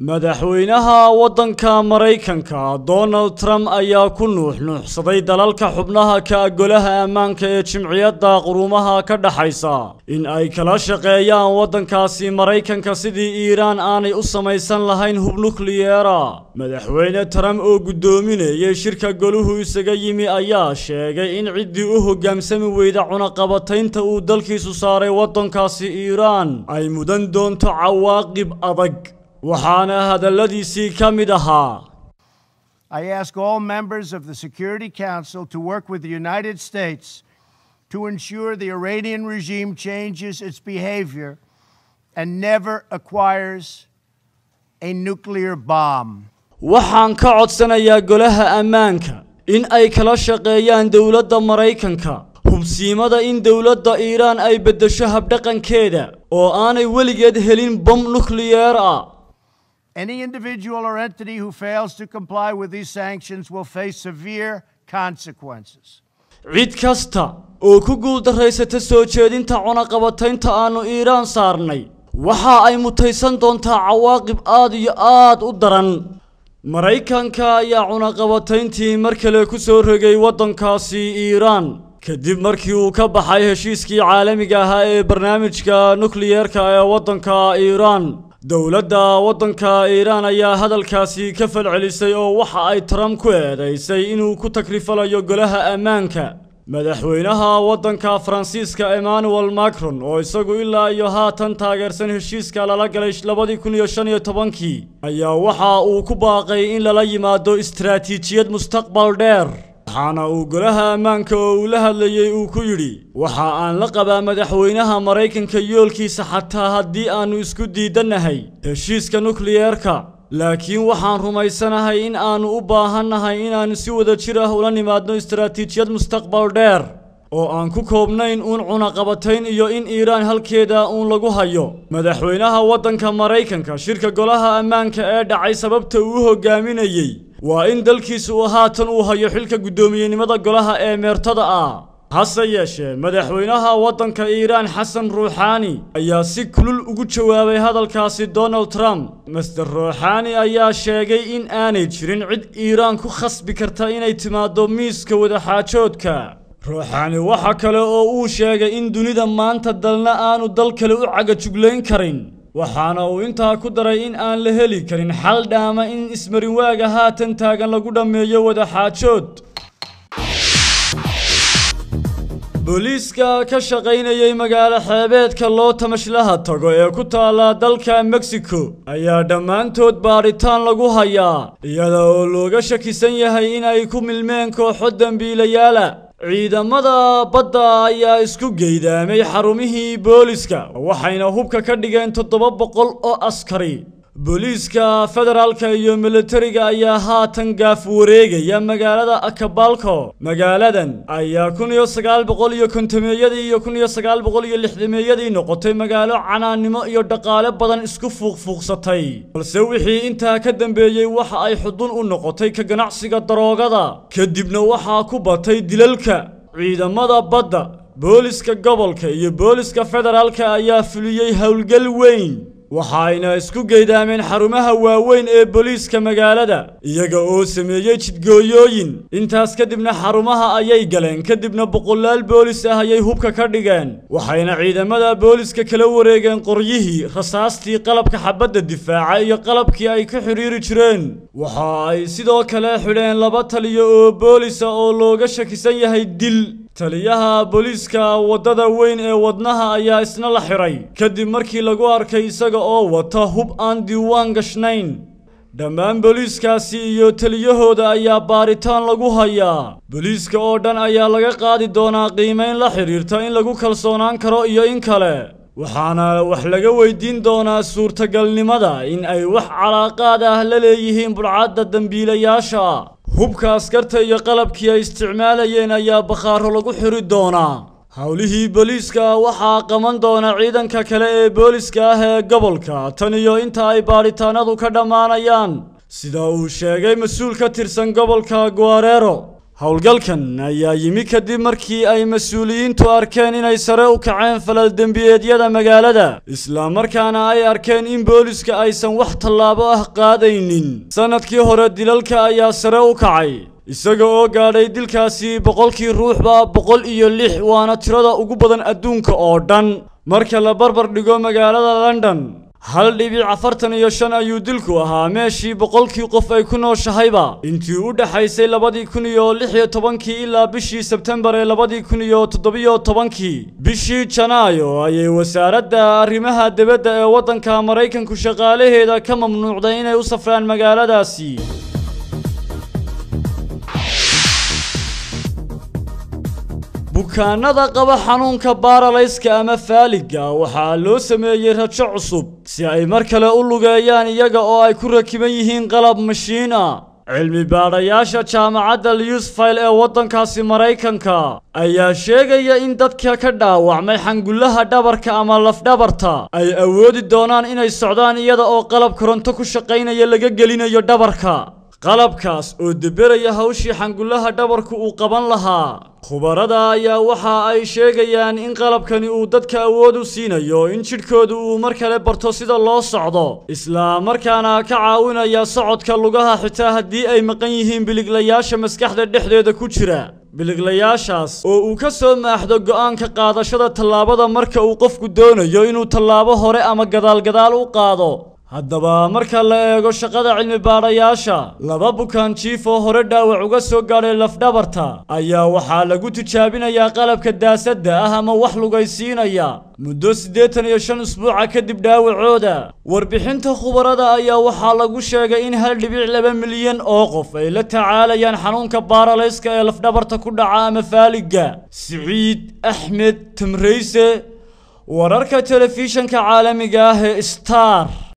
madaxweynaha waddanka maraykanka donald trump ayaa ku nuuxnuuxsaday dalalka xubnaha ka golaha ammaanka ee jimciyadda quruumaha ka dhaxaysa in ay kala shaqeeyaan waddankaasi maraykanka sidii iiraan aanay u samaysan lahayn hub nukliyeera madaxweyne trump oo guddoominayay shirka goluhu isaga yimi ayaa sheegay in ciddii u hogaansami weyda cunaqabataynta uu dalkiisu saaray waddankaasi iiraan ay mudan doonto cawaaqib adag waxaana hadalladiisii ka mid ahaa I ask all members of the Security Council to work with the United States to ensure the Iranian regime changes its behavior and never acquires a nuclear bomb. waxaan ka codsanayaa golaha ammaanka in ay kala shaqeeyaan dowladda maraykanka hubsiimada in dowladda iiraan ay beddesho habdhaqankeeda oo aanay weligeed helin bom nukliyeer ah Any individual or entity who fails to comply with these sanctions will face severe consequences. cid kasta oo ku guuldarraysata soo jeedinta cunaqabataynta aannu iiraan saarnay waxa ay mutaysan doontaa cawaaqib aad iyo aad u daran maraykanka ayaa cunaqabatayntii mar kale ku soo rogay waddankaasi iiraan kadib markii uu ka baxay heshiiskii caalamiga ahaa ee barnaamijka nukliyeerka ee waddanka iiraan dowladda waddanka iiraan ayaa hadalkaasi ka falcelisay oo waxa ay trump ku eedaysay inuu ku takrifalayo golaha ammaanka madaxweynaha waddanka faransiiska emmanuel macron oo isagu ilaa iyo haatan taageersan heshiiska lala galay labadii kun iyo shan iyo tobankii ayaa waxa uu ku baaqay in lala yimaado istaraatiijiyad mustaqbal dheer waxaana uu golaha ammaanka oo uu la hadlayey uu ku yidhi waxa aan la qabaa madaxweynaha maraykanka yoolkiisa xataa haddii aannu isku diidannahay heshiiska nukliyeerka laakiin waxaan rumaysanahay in aannu u baahannahay inaannu si wada jir ah ula nimaadno istaraatiijiyad mustaqbal dheer oo aan ku koobnayn uun cunaqabatayn iyo in iiraan halkeeda uun lagu hayo madaxweynaha waddanka maraykanka shirka golaha ammaanka ee dhacay sababta uu u hogaaminayey waa in dalkiisa uu haatan uu hayo xilka guddoomiyenimada golaha ee meertada ah hase yeeshee madaxweynaha waddanka iiraan xasan ruuxaani ayaa si kulul ugu jawaabay hadalkaasi donald trump master ruuxaani ayaa sheegay in aanay jirin cid iiraan ku khasbi karta inay timaaddo miiska wadaxaajoodka ruuxaani waxa kale oo uu sheegay in dunida maanta dalna aanu dal kale u cagajuglayn karin waxaana uu intaa ku daray in aan la heli karin xal dhaama in ismarinwaaga haatan taagan lagu dhammeeyo wadaxaajood booliiska ka shaqaynayay magaalo xeebeedka loo tamashlaha tago ee ku taalla dalka mexico ayaa dhammaantood baadhitaan lagu hayaa iyada oo looga shakisan yahay in ay ku milmeen kooxo dembiilayaala ciidamada badda ayaa isku geydaamay xarumihii booliska waxayna hubka ka dhigeen toddoba boqol oo askari booliiska federaalka iyo militariga ayaa haatan gaaf wareegaya magaalada akabalko magaaladan ayaa kun iyo sagaal boqol iyo kontameeyadii iyo kun iyo sagaal boqol iyo lixdameeyadii noqotay magaalo canaannimo iyo dhaqaale badan isku fuuqfuuqsatay balse wixii intaa ka dambeeyey waxa ay xudun u noqotay ka ganacsiga daroogada kadibna waxaa ku batay dilalka ciidamada badda booliska gobolka iyo booliska federaalka ayaa fuliyey howlgal weyn waxayna isku geydaameen xarumaha waaweyn ee booliiska magaalada iyaga oo sameeyey jidgooyooyin intaas kadibna xarumaha ayay galeen kadibna boqolaal boolis ah ayay hubka ka dhigeen waxayna ciidamada booliska kala wareegeen qoryihii rasaastii qalabka xabadda difaaca iyo qalabkii ay ku xidhiiri jireen waxa ay sidoo kale xidheen laba taliyo oo boolisa oo looga shakisan yahay dil taliyaha booliiska waddada weyn ee wadnaha ayaa isna la xiray kadib markii lagu arkay isaga oo wata hub aan diiwaan gashnayn dhammaan booliiskaasi iyo taliyahooda ayaa baaritaan lagu hayaa booliiska oo dhan ayaa laga qaadi doonaa qiimayn la xidhiirta in lagu kalsoonaan karo iyo in kale waxaana wax laga weydiin doonaa suurtagalnimada in ay wax calaaqaad ah la leeyihiin budhcadda dembiilayaasha hubka askarta iyo qalabkii ay isticmaalayeen ayaa bakhaaro lagu xiri doonaa howlihii booliiska waxaa qaban doona ciidanka kale ee booliska ah ee gobolka tan iyo inta ay baadhitaanadu ka dhammaanayaan sida uu sheegay mas-uul ka tirsan gobolka guarero howlgalkan ayaa yimi kadib markii ay mas-uuliyiintu arkeen inay sare u kaceen falal dembiyeedyada magaalada islamarkaana ay arkeen in booliska aysan wax tallaabo ah qaadaynin sanadkii hore dilalka ayaa sare u kacay isaga oo gaadhay dilkaasi boqolkii ruuxba boqol iyo lix waana tirada ugu badan adduunka oo dhan marka la barbar dhigo magaalada london hal dhibic afartan iyo shan ayuu dilku ahaa meeshii boqolkii qof ay ku nooshahayba intii u dhexaysay labadii kun iyo lix iyo tobankii ilaa bishii sebtembar ee labadii kun iyo toddobiyo tobankii bishii janaayo ayay wasaaradda arrimaha dibadda ee waddanka maraykanku shaqaalaheeda ka mamnuucday inay u safraan magaaladaasi bukaanada qaba xanuunka baaralayska ama faaliga waxaa loo sameeyey rajo cusub si ay mar kale u lugeeyaan iyaga oo ay ku rakiban yihiin qalab mashiin ah cilmi baadhayaasha jaamacadda liusfile ee waddankaasi maraykanka ayaa sheegaya in dadka ka dhaawacmay xangullaha dhabarka ama lafdhabarta ay awoodi doonaan inay socdaan iyada oo qalab koronto ku shaqaynaya laga gelinayo dhabarka qalabkaas oo deberaya hawshii xangullaha dhabarku uu qaban lahaa khubarada ayaa waxa ay sheegayaan in qalabkani uu dadka awood u siinayo in jidhkoodu uu mar kale barto sida loo socdo isla markaana ka caawinaya socodka lugaha xitaa haddii ay maqan yihiin biliglayaasha maskaxda dhexdeeda ku jira biliglayaashaas oo uu ka soo maaxdo go'aanka qaadashada tallaabada marka uu qofku doonayo inuu tallaabo hore ama gadaalgadaal u qaado haddaba marka la eego shaqada cilmi baadhayaasha laba bukaan jiif oo hore dhaawac uga soo gaadhay lafdhabarta ayaa waxaa lagu tijaabinayaa qalabka daasadda ah ama wax lugaysiinaya muddo siddeetan iyo shan usbuuca kadib dhaawacooda warbixinta khubarada ayaa waxaa lagu sheegay in hal dhibic laba milyan oo qof ay la tacaalayaan xanuunka baaralayska ee lafdhabarta ku dhaca ama faaliga siciid axmed tamrayse wararka telefishanka caalamiga ah ee star